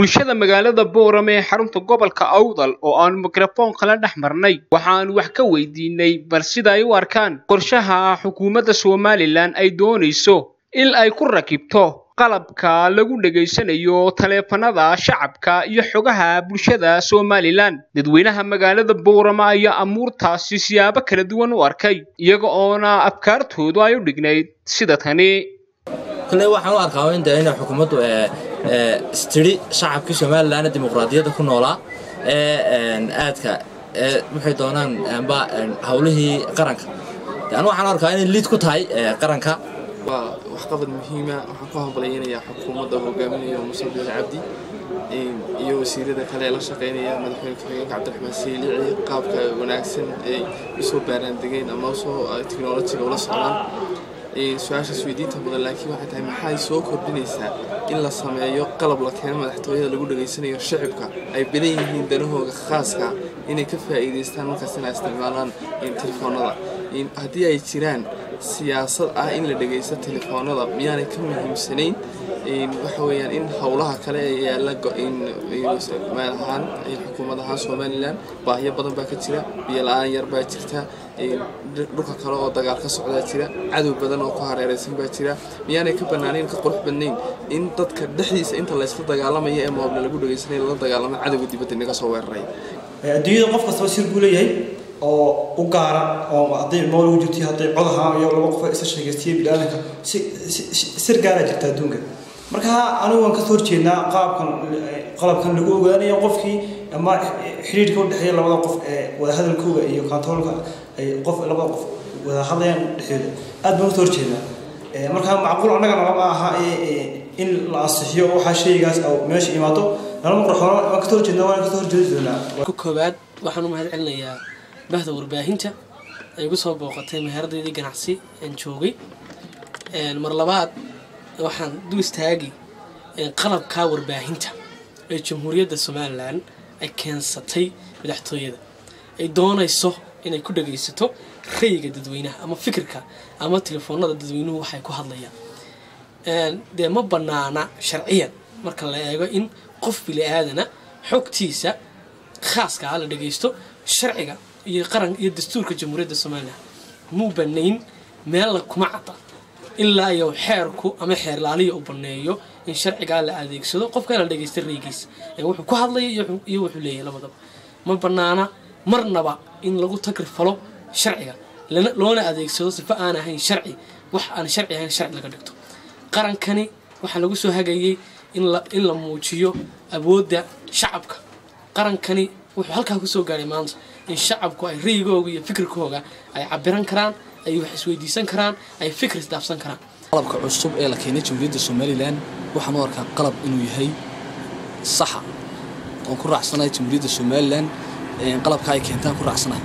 bulshada magaalada boorame ee xarunta gobolka awdal oo aanu mikrafoon kala dhex marnay waxaanu wax ka weydiinay bal sida ay u arkaan qorshaha xukuumadda somalilan ay doonayso in ay ku rakibto qalabka lagu dhegaysanayo taleefanada shacabka iyo xogaha bulshada somalilan dadweynaha magaalada boorama ayaa amuurtaasi siyaabo kala duwan u arkay iyaga oona afkaartoodu ay u dhignayd sida tani kale waxaan u arkaa in inay xukuumaddu istiri shacabkii somalilan dimuqraadiyadda ku noolaa ee aadka waxay doonaan amba howlihii qaranka anu waxaan u arkaa inay liid ku tahay qaranka waa waxqabad muhiima waxaan ku hambalyaynayaa xukuumadda hogaaminaya muuse biil cabdi iyo wasiirada kale ee la shaqaynaya madaxweyne ku-xigeenka cabdiraxmaan siilici qaabka wanaagsan ay usoo baaraandegeen ama usoo teknolojiga ula socdaan su-aashaas weydiinta mudan laakiin waxay tahay maxay soo kordhinaysaa in la sameeyo qalab la keeno madaxtooyada lagu dhegaysanayo shacibka ay badan yihiin danahooga khaaska inay ka faa'iidaystaan markaas inay isticmaalaan telefoonada haddii ay jiraan siyaasad ah in la dhegaysto telefoonada miyaanay ka muhiimsanayn waxa weeyaan in howlaha kale ee yaalla meel ahaan xukuumad ahaan somalilan baahiyo badan baa ka jira biyo la-aan yar baa jirta dhulka kale oo dagaal ka socdaa jira cadow badan oo ku hareeraysan baa jira miyaanay ka bannaanayn ka qurux badnayn in dadka dhexdiisa inta laysla dagaalamaya ee moobla lagu dhegaysanay lala dagaalamo cadowga dibadda inaga soo weeraray adduunyada qof kastaba sir buu leeyahay oo u gaara oo hadday mool ugu jirto hadday cod ahaan iyo laba qof isa sheegaystiya biniaadanka si sir gaara jirta adduunka marka anigu waan kasoo horjeednaa qaabkan qalabkan lagu ogaanayo qofkii ama xiriirka u dhexeeya labada qof ee wadahadalkooga iyo kontaroolka ay qof labada qof wada hadlayaan dhexdooda aad baan kasoo horjeednaa marka macquul annagana lama aha in la ansixiyo waxaa shaygaas meesha imaado nalama qorxoono waan kasoo horjeednaa waan kasoo horjeedi doonaa ku koowaad waxaan u mahad celinayaa bahda warbaahinta ay igu soo booqatay meheradaydii ganacsi aan joogay mar labaad waxaan du istaagi qalabka warbaahinta ee jamhuuriyadda somalilan ay keensatay madaxtooyada ay doonayso inay ku dhagaysato rayiga dadweynaha ama fikirka ama telefoonada dadweynuhu waxay ku hadlayaan dee ma banaana sharciyan marka la eego in qof bili aadana xogtiisa khaaska ah la dhagaysto sharciga iyo qaran iyo dastuurka jamhuuriyadda somalilan muu banayn meella kuma cadda ilaa iyo xeerku ama xeerlaaliya u baneeyo in sharcigaa la adeegsado qofka la dhagaysta reygiisa wuxuu ku hadlaya iyo wuxuu leeyahay labadaba ma banaana marnaba in lagu tagrifalo sharciga loona adeegsado sifo aan ahayn sharci wax aan sharci ahayn sharci laga dhigto qarankani waxaa lagu soo hagayay in la muujiyo awoodda shacabka qarankani wuxuu halkaa kusoo gaaray maanta in shacabku ay rayigooga iyo fikirkooga ay cabiran karaan ay wax isweydiisan karaan ay fikir isdaafsan karaan qalabka cusub ee la keenay jamhuuriyadda somalilan waxaan u arkaa qalab inuu yahay saxa oon ku raacsanahay jamhuuriyadda somalilan qalabka ay keentaan ku raacsanahay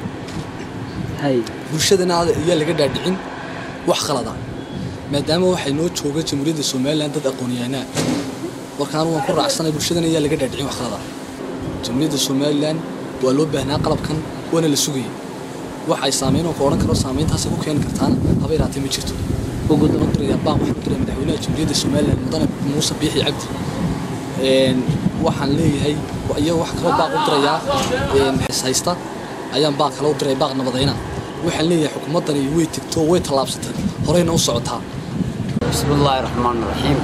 bulshadana ayaa laga dhaadhicin wax qalada maadaama waxay noo jooga jamhuuriyadda somalilan dad aqoonyahanaa markaan waan ku raacsanahay bulshadana ayaa laga dhaadhicin wax qalada jamhuuriyadda somalilan waa loo baahnaa qalabkan waana la sugayay wax ay saameyn oo ka odhan karo saameyntaasay ku keeni kartaana haba yaraatee ma jirto ugu daban diraya baan waxaan u diray madaxweynaha jamhuuriyadda somalilan mudane muuse biixi cabdi waxaan leeyahay iyo wax kaloo baaq u dirayaa haysta ayaan baaq kale u diray baaq nabadayna waxaan leeyahay xukuumaddani way tegto way tallaabsatay horeyna u socotaa bismillaahi raxmaan raxiim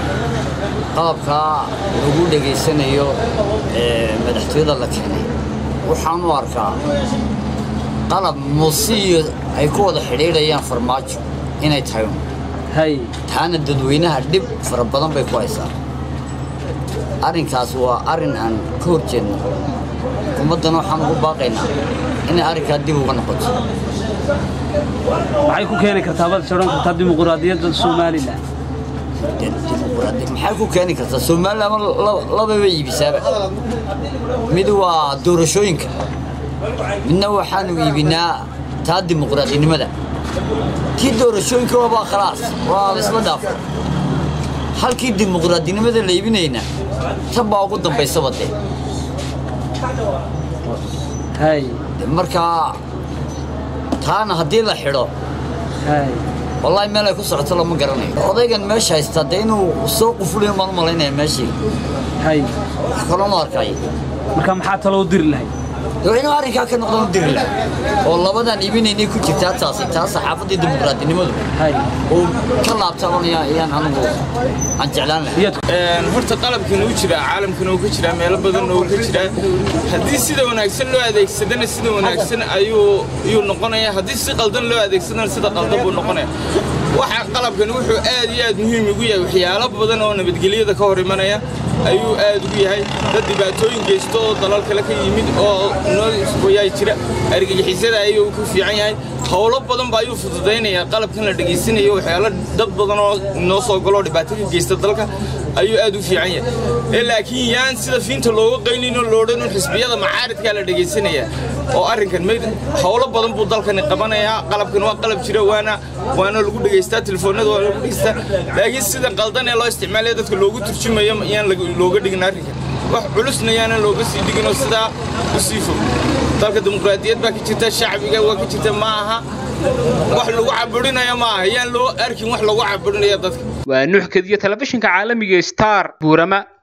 qalabkaa lagu dhegaysanayo madaxtooyada la keenay waxaan u arkaa qalab muusiyo ay ku wada xidhiidhayaan farmaajo inay tahay taana dadweynaha dhib fara badan bay ku haysaa arrinkaas waa arrin aan ka hor jeedno xukuumaddana waxaan ugu baaqaynaa inay arrinkaa dib uga noqoto maxay ku keeni kartaa baad odhan kartaa dimuquraadiyadda somalilan maxay ku keeni kartaa somalilan lababa iibisaaba mid waa doorashooyinka midna waxaanu iibinaa taa dimuqraadinimada tii doorashooyinka waabaa khalaas waa laisla dhaafo halkii dimuqraadinimada la iibinayna tan baa ugu dambaysaba dee markaa taana haddii la xidho wallaahi meel ay ku socoto lama garanayo odaygan meesha haysta dee inuu soo qufuliyo maan u malaynaya meeshii hay wax kaloo ma arkay marka maxaa taloo diri lahay dee inuu arrinkaa ka noqdan u diri lahaa oo labadan iibinaynay ku jirtaa taasi taa saxaafaddii dimuqraadinimadu hay uu ka laabtabanaya ayaan anigu aan jeclaan lahay iyaad horta qalabkan uu jiraa caalamkan uu ka jiraa meelo badan oo ka jiraa haddii sida wanaagsan loo adeegsadana sida wanaagsan ayuu ayuu noqonaya haddii si qaldan loo adeegsadana sida qaldan buu noqonaya waxa qalabkan wuxuu aad iyo aad muhiim ugu yahay waxyaalo badan oo nabadgelyada ka hor imanaya ayuu aad ugu yahay dad dhibaatooyin geysto oo dalal kale ka yimid oo noo isboyaa jira argagixisada ayuu ku fiican yahay howlo badan ba ayuu fududaynaya qalabkan la dhegaysanayo waxyaalo dad badan oo noo soo galo oo dhibaato ka geysta dalka ayuu aad u fiican yahay ee laakiin yaan sida fiinta looga qaynin oo loodhan un xisbiyada macaaridkaa la dhegaysanaya oo arrinkan mayd howlo badan buu dalkani qabanayaa qalabkan waa qalab jira waana waana lagu dhegaystaa telefoonada waa lagu dhegaystaa laakiin sida qaldan ee loo isticmaalaya dadka loogu turjumayo yaan looga dhigin arrinkan wax culusna yaanan looga sii dhigin oo sidaa u sii fog dalka dimuqraadiyad baa ka jirta shacbiga waa ka jirta ma aha wax lagu caburinayo ma aha yaan loo arkin wax lagu caburinaya dadka waa nuxkadiyo telefishinka caalamiga star buurama